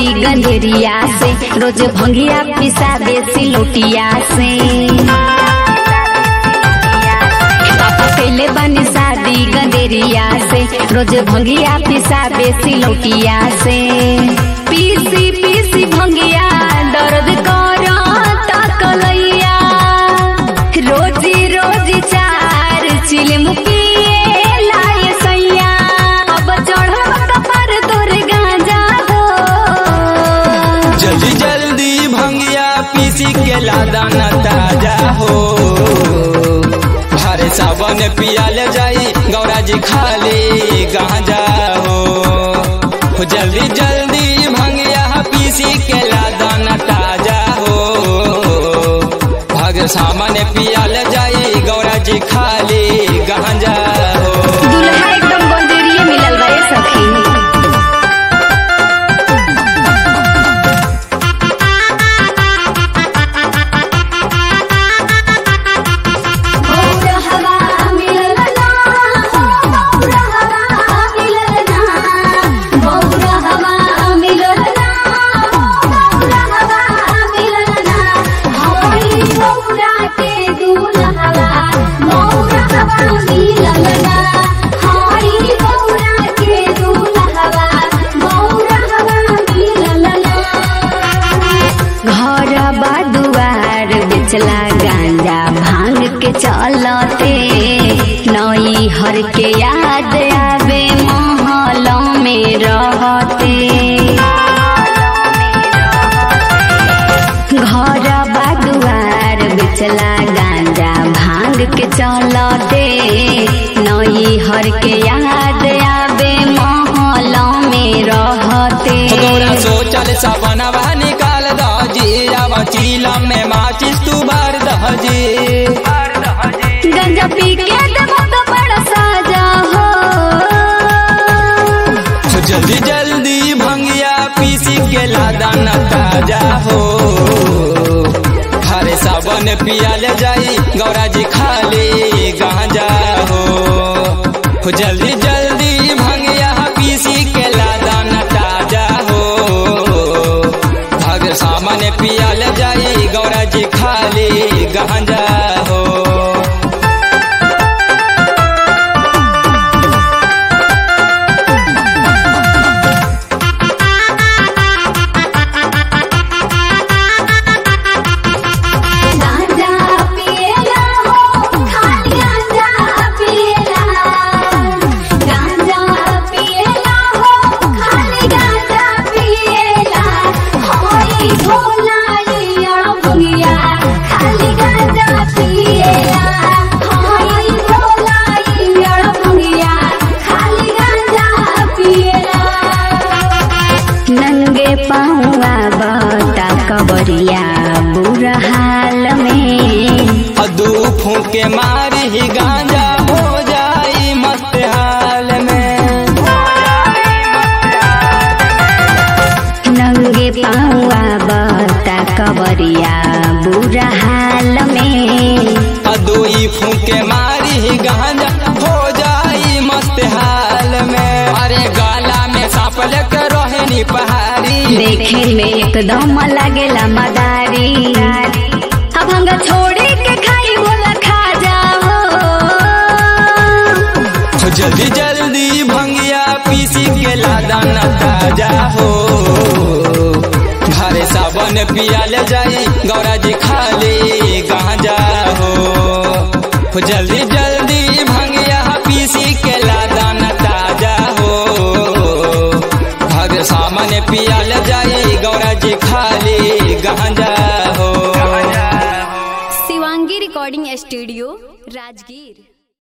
शादी गंधेरिया से रोज भंगिया पिसा देसी लोटिया से पापा कैले बनी शादी गंधेरिया से रोज भंगिया पिसा देसी लोटिया से पीसी पीसी भंगिया दर्द करता कलैया रोजी रोजी चार चिलम पिए लाए सैया अब चढ़ल कपर तोर गांजा हो जल्दी जल्दी भंगिया पीसी के लादा न ताजा हो हरे सावन पियाल जाई गौरा जी खाली गांजा हो हो जल्दी जल्दी भंगिया पीसी के लादा न ताजा हो भग सामने पियाल जाई गौरा जी खाली गांजा हो दुल्हा एकदम बंदेरिए मिलल बा ए सखी घर दुआर बेचला गांजा भांग के चलते नई हर के याद आवे महलों में रहते घर दुआर बेचला गांजा भांग के चलते नई हर के याद आवे महलों में रहते गौरा सोचल सपनवा निकाल दहजी अब चीला में माचिस तू भर दहजी गंजा पी के देबो तो बड़ा साजा हो तो जल्दी जल्दी भंगिया पीसी के लादा न ताजा हो हरे सावन पियाल जाई गौरा जी खाली गांजा हो हो जल्दी जल्दी भंगिया पीसी के लादा न ताजा हो भग सामने पियाल जाई गौरा जी खाली गांजा हो गांजा पिएला हो खाली गांजा पिएला गांजा पिएला हो खाली गांजा पिएला होई भोलाइया भुगिया खाली गांजा पिएला होई भोलाइया भुगिया खाली गांजा पिएला नंगे पाऊआ बता कबरिया बुरा हाल में दू फूके मारी ही गांजा हो जाई मस्त हाल में नंगे पाऊआ बता कबरिया बुरा हाल में दू ही फूके मारी ही गांजा हो जाई मस्त हाल में अरे गाला में सांप लेके रोहिणी पहाड़ी देखे में एकदम लागेला मदारी अब हंगा छोड़ी के खाई बोला खा जाओ तो जल्दी जल्दी भंगिया पीसी के लादा न ताजा हो घरे सावन पियाल जाई गौरा जी खाली गांजा हो हो जल्दी जल्दी भंगिया पीसी के लादा न ताजा हो भग सामने पियाल जाई गौरा जी खाली गांजा हो शिवांगी रिकॉर्डिंग स्टूडियो